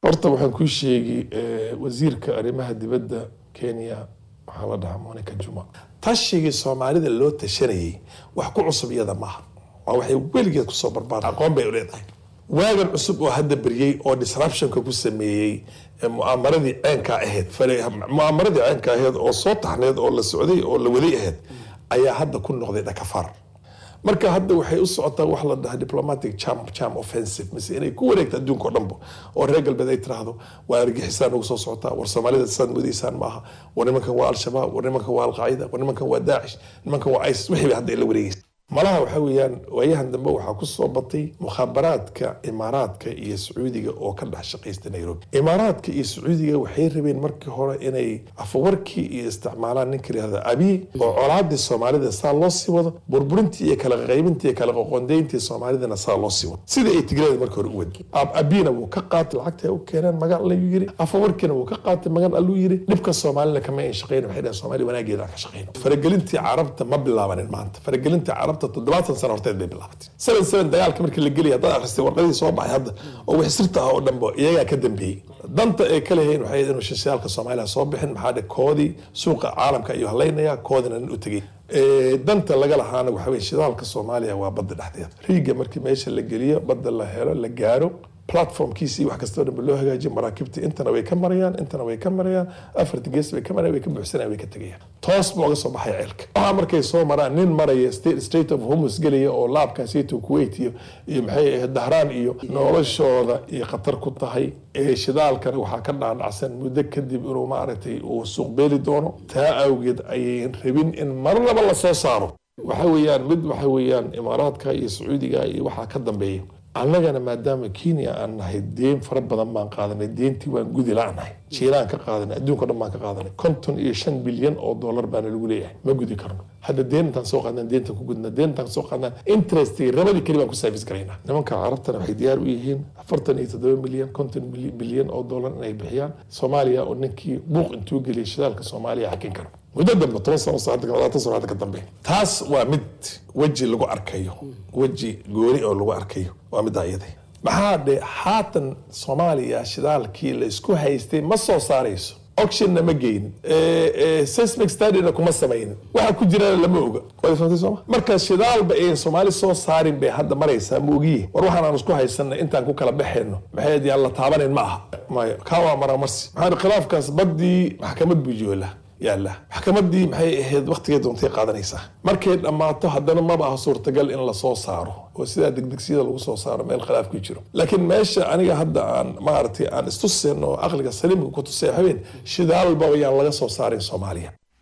horta waxaan kuu sheegi wasiirka arrimaha dibadda kenya waxaa la dhahaa monica juma tashigii soomaalida loo tashanayay wax ku cusub iyada maaha waa waxay weligeed kusoo barbaar aqoon bay leedahay waagan cusub oo hadda beryey oo disruptionka ku sameeyey mu'aamaradii ceenka ahayd mu'aamaradii ceenka ahayd oo soo taxneed oo la socday oo la waday ahayd ayaa hadda ku noqday dhakafar marka hadda waxay u socotaa wax la dhaha diplomatic jam jam offensive mise inay ku wareegto adduunka oo dhanba oo reer galbeed ay tiraahdo waa argixisaan ugu soo socotaa war soomaalida saad modaysaan maaha war nimankan waa al-shabaab war nimankan waa alqaacida war nimankan waa daacish nimankan waa isis wixii bay hadda ay la wareegaysa malaha waxa weeyaan waayahan dambe waxaa ku soo batay mukhaabaraadka imaaraadka iyo sacuudiga oo ka dhex shaqaysta nairobi imaaraadka iyo sacuudiga waxay rabeen markii hore inay afawarkii iyo isticmaalaan ninka yihahda abiy oo colaadii soomaalida saa loo sii wado burburintii iyo kala qaybintii iyo kala qoqondayntii soomaalidana saa loo sii wado sida ay tigreeda markii hore u wadi abina wuu ka qaatay lacagta u keeneen magan allayuu yiri afawarkiina wuu ka qaatay magan alluu yiri dhibka soomaalina kama ayn shaqayn waxay dhaheen soomaaliya wanaageeda aan ka shaqayno faragelintii carabta ma bilaabanin maanta faragelintii carabta toddobaatan sano horteed bay bilaabatay seven seven dagaalka markii la gelaya haddaad akhristay warqadii soo baxay hadda oo wixii sirta ah oo dhanba iyagaa ka dambeeyey danta ay ka leeyihiin waxay inuu shishaalka soomaaliya soo bixin maxaa dhe koodii suuqa caalamka ayuu halaynaya koodina nin u tegay danta laga lahaana waxa weye shidaalka soomaaliya waa badda dhexdeeda riiga markii meesha la geliyo badda la helo la gaaro platformkiisii wax kastoo dhanba loo hagaajiyo maraakiibta intana way ka marayaan intana way ka marayaan afarta gees bay ka marayaan way ka buuxsanayaan way ka tegayaan toos buu uga soo baxaya ceelka waxaa markay soo maraan nin maraya state of homus gelaya oo laabkaasito kuwait iyo iyo maxay ahayd dahraan iyo noloshooda iyo khatar ku tahay ee shidaalkana waxaa ka dhaadhacsan muddo kadib inuu maaragtay uu suuq beeli doono taa awgeed ayay rabin in marnaba la soo saaro waxa weeyaan mid waxa weeyaan imaaraadka iyo sacuudiga iyo waxaa ka dambeeya annagana maadaama kenya aan nahay deen fara badan baan qaadanay deentii waan gudi la-nahay jiilaan ka qaadanay adduunka dhan baan ka qaadanay konton iyo shan bilyan oo dollar baana lagu leeyahay ma gudi karno hadda deen intaan soo qaadnaan deenta ku gudna deen intaan soo qaadnaan interestigi rabadii keli baan ku service garaynaa nimanka carabtana waxay diyaar u yihiin afartan iyo toddoba milyan konton bilyan oo dollar inay bixiyaan soomaaliya oo ninkii buuq intuu geliyay shidaalka soomaaliya xakin karo muddo dambe toban sano labaatan sano hadda ka dambe taas waa mid weji lagu arkayo weji gooni oo lagu arkayo waa middaa iyada maxaa dhe haatan soomaaliya shidaalkii la isku haystay ma soo saarayso auctionna ma geynin seismic studyna kuma samaynin waxa ku jirana lama oga waad fahamtay sooma marka shidaalba ayn soomaali soo saarin bay hadda maraysaa ma ogiye war waxaan aan isku haysanna intaan ku kala baxayno maxay yaan la taabanayn ma aha maya kaa waa maramarsi maxaa khilaafkaas baddii maxkamad buu joolaa yaalla maxkamadii maxay ahayd waktigay doontay qaadanaysaa markay dhammaato haddana maba aha suurtagal in lasoo saaro oo sidaa degdegsiyada lagu soo saaro meel khilaaf ku jiro laakiin meesha aniga hadda aan maaragtay aan istuseen oo aqliga saliimka ku tusay habeen shidaalba yaan laga soo saarin soomaaliya